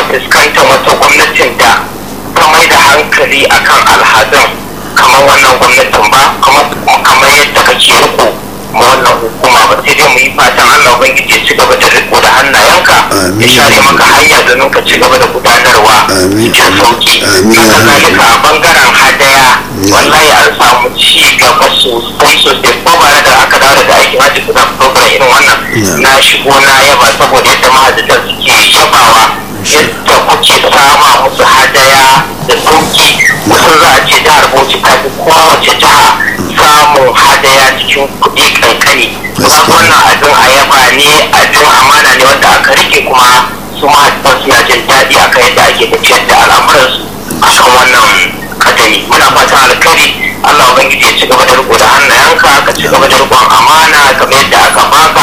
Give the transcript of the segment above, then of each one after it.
fuskantar wata gwamnatin da ta mai da hankali akan alhazan kamar wannan gwamnatin ba kamar yadda kake riko ma wannan hukuma ba sai dai mu yi fatan Allah ubangiji ya ci gaba da riko da hannayenka ya share maka hanya domin ka ci gaba da gudanarwa cikin sauki haka zalika a bangaren hadaya wallahi an samu ci gaba sosai sosai ko ba da aka dawo da aikin hajji kusan program irin wannan na shigo na yaba saboda yadda mahajjatan suke yabawa yadda kuke sama musu hadaya da sauki kusan za a ce jihar bauchi ta fi kowace jiha samun hadaya cikin kuɗi kankani kuma wannan abin a yaba ne abin amana ne wanda aka rike kuma su mahajjatan suna jin daɗi akan yadda ake tafiyar da al'amuransu akan wannan kadari muna fatan alkhairi Allah ubangiji ya ci gaba da riko da hannayenka ka ci gaba da rikon amana kamar yadda aka baka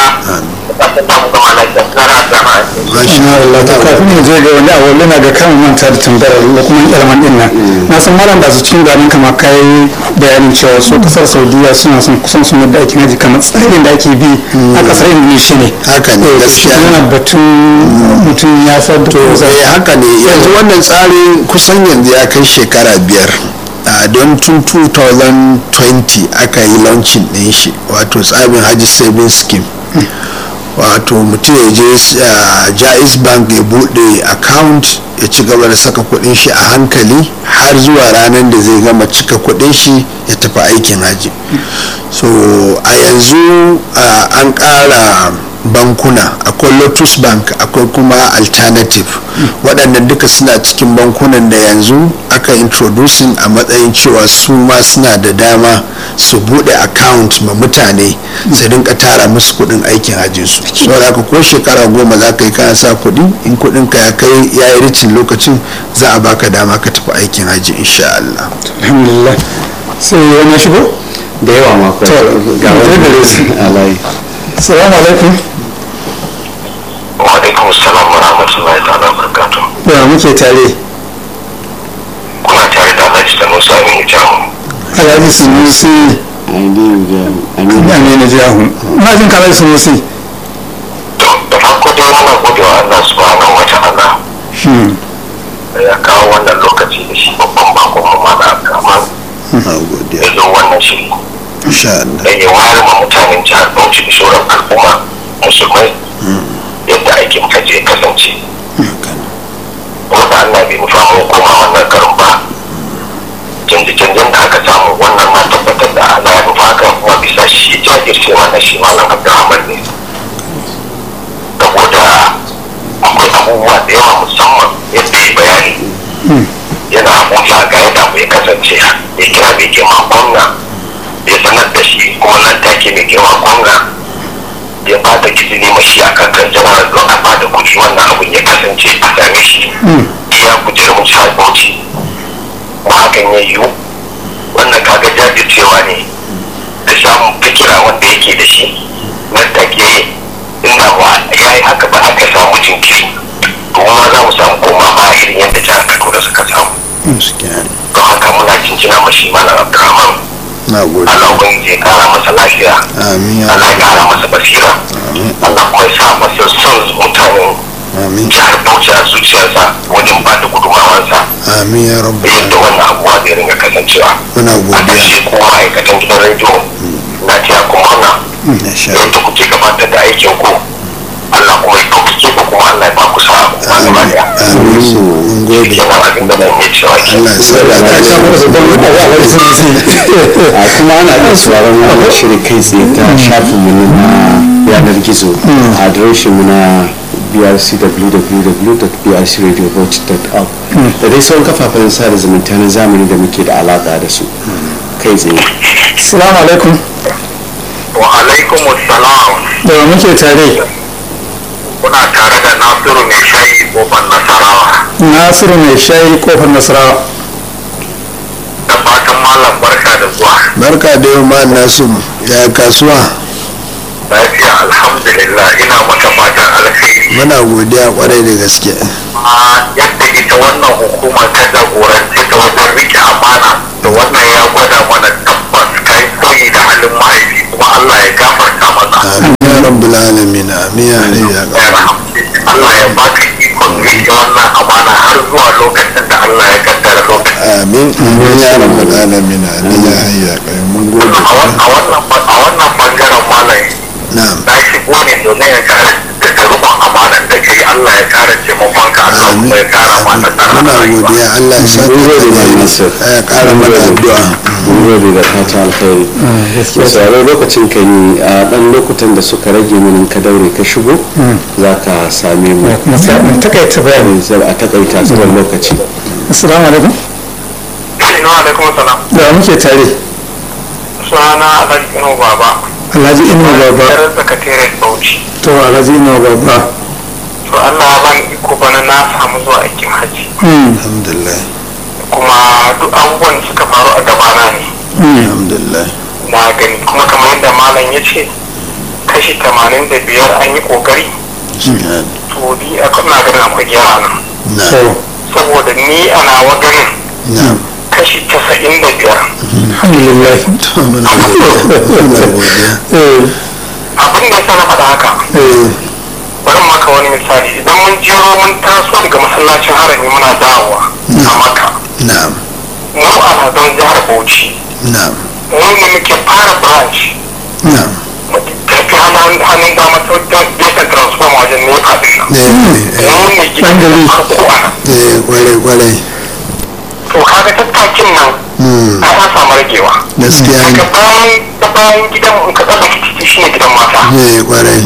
Allah ta kafin mu je ga wani abu na ga kan manta da tambayar da kuma ilman din nan na san malam da su cin ganin kamar kai bayanin cewa su kasar saudiya suna son kusan sun yadda ake naji kamar tsarin da ake bi a kasar indonesia ne haka ne gaskiya yana batun mutum ya sa da eh haka ne yanzu wannan tsarin kusan yanzu ya kai shekara biyar don tun 2020 aka yi launching din shi wato tsarin hajji saving scheme wato mutum ya je jais bank ya bude account ya ci gaba da saka kudin shi a hankali har zuwa ranar da zai gama cika kudin shi ya tafi aikin haji so a yanzu an kara bankuna akwai lotus bank akwai kuma alternative waɗannan duka suna cikin bankunan da yanzu aka introducing a matsayin cewa su ma suna da dama su buɗe account ma mutane su rinka tara musu kuɗin aikin hajjinsu saboda haka ko shekara goma za ka yi kana sa kuɗi in kuɗin ka ya kai ya yi ricin lokacin za a baka dama ka tafi aikin hajji insha Allah alhamdulillah sai wani shigo da yawa ma to ga wani gare su alayi salamu alaikum wa alaikum salam wa rahmatullahi ta'ala wa barakatuh da muke tare kuna tare da Alhaji da Musa Aminu Jahu alhaji sunusi aminu jahu na jin kalai sunusi to da farko dai muna gode wa Allah subhanahu wa ta'ala da ya kawo wannan lokaci da shi babban bakon mu mana Abdulrahman na godiya ya zo wannan shiri insha Allah da ya ware ma mutanen jihar Bauchi da sauran al'umma musulmai yadda aikin hajji ya kasance wanda Allah bai nufa mu koma wannan karin ba canje-canjen da aka samu wannan ma tabbatar da Allah ya nufa kan kuma bisa shi jajirce mana shi malam Abdulrahman ne saboda akwai abubuwa da yawa musamman yadda ya bayani yana abuja ga yadda abu ya kasance ya kira mai girma gwamna ya sanar da shi kuma nan take mai girma gwamna ya ba da izini mashi a kankan jama'ar don a ba da kuɗi wannan abun ya kasance a same shi iya kujerar mu jihar bauchi kuma hakan ya yiwu wannan kaga jajircewa ne da samun fikira wanda yake da shi nan take inda ba ya yi haka ba aka samu jinkiri to ma za mu samu koma ba irin yadda jihar kaduna suka samu don haka muna cincina mashi malam abdurrahman na gode Allah ubangiji ya kara masa lafiya amin ya Allah ya kara masa basira Allah kuma ya sa masa son mutanen amin jihar Bauchi a zuciyarsa wajen ba da gudumawansa amin ya rabu da yadda wannan abuwa zai ringa kasancewa muna a godiya ƙarshe ko ma'aikatan gidan rediyo na tiya kuma na insha da yadda kuke gabatar da aikin ku Allah kuma ya ɗaukake ku kuma Allah ya ba ku sa'a kuma gaba daya amin mun gode kenan abin da zan iya cewa ke Allah ya sa da ya samu da sabon abu alhaji sunusi a kuma ana iya sauraron wannan shirin kai tsaye ta shafinmu na yanar gizo a adireshinmu na brcwww.brcradiobauchi.org da dai sauran kafafen sada zumunta na zamani da muke da alaka da su kai tsaye salamu alaikum wa alaikum assalam da muke tare kuna tare da Nasiru mai shayi kofar Nasarawa nasiru mai shayi kofar nasarawa da fatan malam barka da zuwa barka da yau ma nasu ya kasuwa lafiya alhamdulillah ina maka fatan alheri muna godiya kwarai da gaske a yadda ita wannan hukuma ta jagoranci ta wajen rike amana da wannan ya gwada mana tabbas kai koyi da halin mahaifi kuma Allah ya gafarta masa amin ya rabbul alamin amin ya hayyu ya qayyum Allah ya baka ikon rike wannan amana ya rabbal alamin amin ya hayya kai mun gode a wannan a wannan bangaren malai na'am na shigo ne domin ya kare daga rubun amanan da kai Allah ya kare taimakon ka Allah amin kuma ya kara mana tsara muna godiya Allah ya saka mun gode da da alheri. nasir ya kara mana addu'a mun gode da fata alkhairi da sauran lokacin ka yi a dan lokutan da suka rage mini ka daure ka shigo za ka same mu kuma sai mun takaita bayani sai a takaita tsawon lokaci assalamu alaikum Assalamu alaikum salam da muke tare sunana Alhaji Inu Baba alhaji inu baba Yar sakataren Bauchi to alhaji inu baba to Allah ya bani iko bana na samu zuwa aikin haji Hmm, alhamdulillah kuma duk abubuwan da suka faru a gabana ne hmm, alhamdulillah na gani kuma kamar yadda malam ya ce kashi tamanin da biyar an yi kokari Shahad. to ni a na ganin akwai gyara nan na'am to saboda ni a nawa ganin na'am kashi casa'in da biyar alhamdulillah to muna godiya muna godiya eh abin da ya sa na faɗa haka eh bari mu maka wani misali idan mun jero mun taso daga masallacin harami muna dawowa a maka na'am mu alhazan jihar bauchi na'am mu ne muke fara branch na'am mu tafi hannun hannun dama ta wajen gefen transform wajen nefa din nan eh eh mu ne gidan Ɗan gari. farko a nan eh kwarai kwarai to kaga tattakin nan Hmm. ai an samu ragewa gaskiya daga ne bayan ta bayan gidan in ka tsaka titi shine gidan mata eh kwarai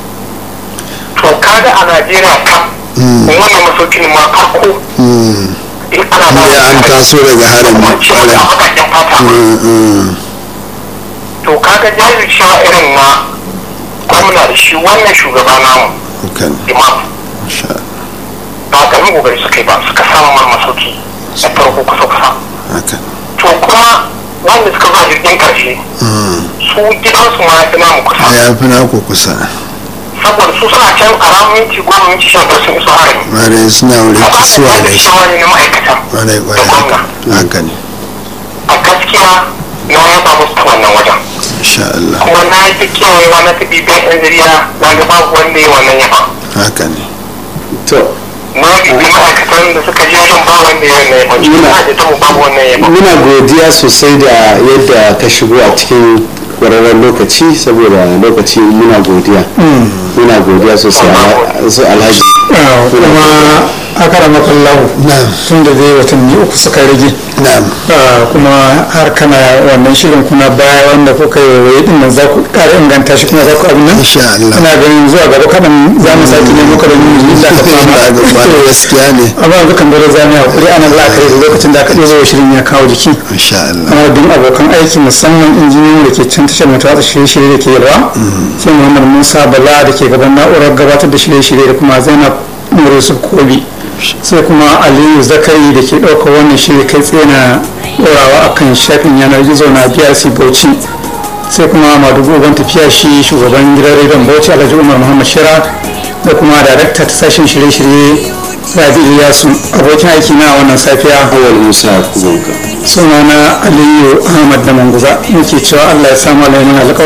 to kaga a najeriya kam wannan masaukin ma farko Hmm. in ana ba ya an taso daga harami ce maka kwarai bakakken fata Hmm, hmm. to kaga jajircewa irin na gwamna da shi wannan shugaba namu Hakan. imam Sha. ba ƙarfin kokari suka yi ba suka samu mana masauki a farko kusa kusa Hakan. to kuma wanda suka zuwa jirgin karshe Hmm. su gidansu ma ya fi namu kusa ya fi naku kusa saboda su suna can a ranar minti goma minti sha biyar sun iso harami kwarai suna wurin a ba da kisuwa da shi jajircewa ne na ma'aikata kwarai da kwarai gwamna haka ne a gaskiya na yaba musu ta wannan wajen insha Allah kuma na yi ta kewayewa na ta bibiyar yan jarida na ga babu wanda ya wannan yaba haka ne to na bibi ma'aikatan da suka je wajen ba wanda ya wannan yaba cikin Muna- ma'aikatan mu babu wannan yaba muna godiya sosai da yadda ka shigo a cikin kwararren lokaci saboda lokaci muna godiya muna godiya sosai Alha- su alhaji Ah, kuma aka rama kallahu Na'am. tun da dai watanni uku suka rage na'am Ah, kuma har kana wannan shirin kuna baya wanda kuka yi waye din nan za ku ƙara inganta shi kuma za ku abin nan insha Allah ina ganin zuwa gaba kaɗan za mu sake nemo ka da yin da ka Ina ga fama kwarai gaskiya ne amma yanzu kan dole za mu yi haƙuri ana la'akari da lokacin da aka ɗaya shirin ya kawo jiki insha Allah amma duk abokan aiki musamman injiniyoyi da ke can tashar mai watsa shirye-shirye da ke yalwa sai muhammad musa bala da ke gaban na'urar gabatar da shirye-shirye da kuma zainab nuru yusuf kobi sai kuma aliyu zakari da ke ɗaukar wannan shirye kai tsaye na ɗorawa akan shafin yanar gizo na brc bauchi sai kuma madugu uban tafiya shi shugaban gidan rediyon bauchi alhaji umar muhammad shira da kuma darakta ta sashen shirye-shirye rabi iyasu abokin aiki na wannan safiya awal musa kubanka sunana aliyu ahmad da manguza muke cewa allah ya samu alaimin alƙawari